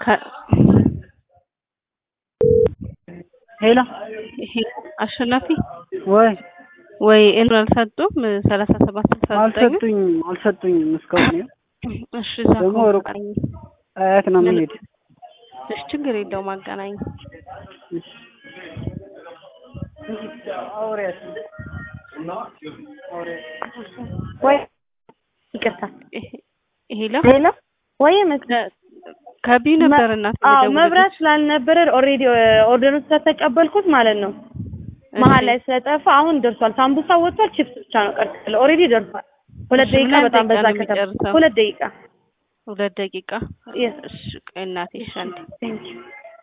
ሄሎ ይሄ አሸናፊ ወይ ወይ እን አልሰጡም ሰላሳ ሰባት ስልሳ ዘጠኝ አልሰጡኝም አልሰጡኝም እስካሁን ይኸው እሺ እዛ ደግሞ ከሆነ ሩቅ አገናኝ። አያት ነው የምሄድ እሺ ችግር የለውም አገናኝ እሺ አውሪያት ወይ ይቅርታ ሄሎ ሄሎ ወይ መስ ከቢዩ ነበር እናት አዎ የደወለችው። መብራት ስላልነበረ ኦልሬዲ ኦርደሩን ስለተቀበልኩት ማለት ነው መሀል ላይ ስለጠፋ አሁን ደርሷል። ሳምቡሳ ወጥቷል። ቺፕስ ብቻ ነው ቀርቷል። ኦልሬዲ ደርሷል። ሁለት እሺ፣ ደቂቃ ምን በጣም ደቂቃ በዛ ነው ከተማ የሚጨርሰው? ሁለት ደቂቃ ሁለት ደቂቃ Yes. እሺ ቆይ እናቴ እሺ አንዴ Thank you.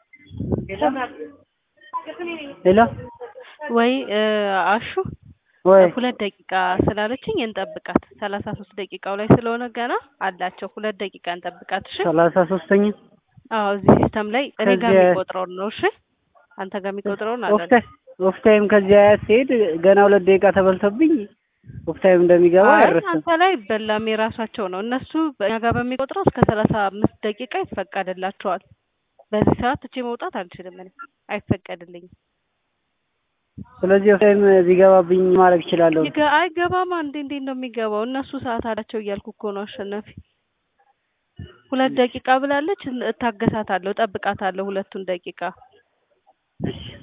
ሄሎ ወይ እ፣ አሹ ወይ ሁለት ደቂቃ ስላለችኝ እንጠብቃት። ሰላሳ ሶስት ደቂቃው ላይ ስለሆነ ገና አላቸው። ሁለት ደቂቃ እንጠብቃት። እሺ ሰላሳ ሶስተኛ አዎ እዚህ ሲስተም ላይ እኔ ጋር ከዚያ- የሚቆጥረውን ነው። እሺ አንተ ጋር የሚቆጥረውን አለ ኦፍታ ኦፍታይም ከዚህ አያት ሲሄድ ገና ሁለት ደቂቃ ተበልቶብኝ ኦፍታይም እንደሚገባ አይ አይረሳም። አንተ ላይ በላም የራሳቸው ነው። እነሱ በእኛ ጋር በሚቆጥረው እስከ ሰላሳ አምስት ደቂቃ ይፈቀድላቸዋል። በዚህ ሰዓት ትቼ መውጣት አልችልም እኔ አይፈቀድልኝም። ስለዚህ ኦፍታይም ቢገባብኝ ማድረግ እችላለሁ። ይገ- አይገባም። አንዴ እንዴት ነው የሚገባው? እነሱ ሰዓት አላቸው እያልኩ እኮ ነው አሸናፊ። ሁለት ደቂቃ ብላለች። እታገሳታለሁ፣ እጠብቃታለሁ ሁለቱን ደቂቃ። እሺ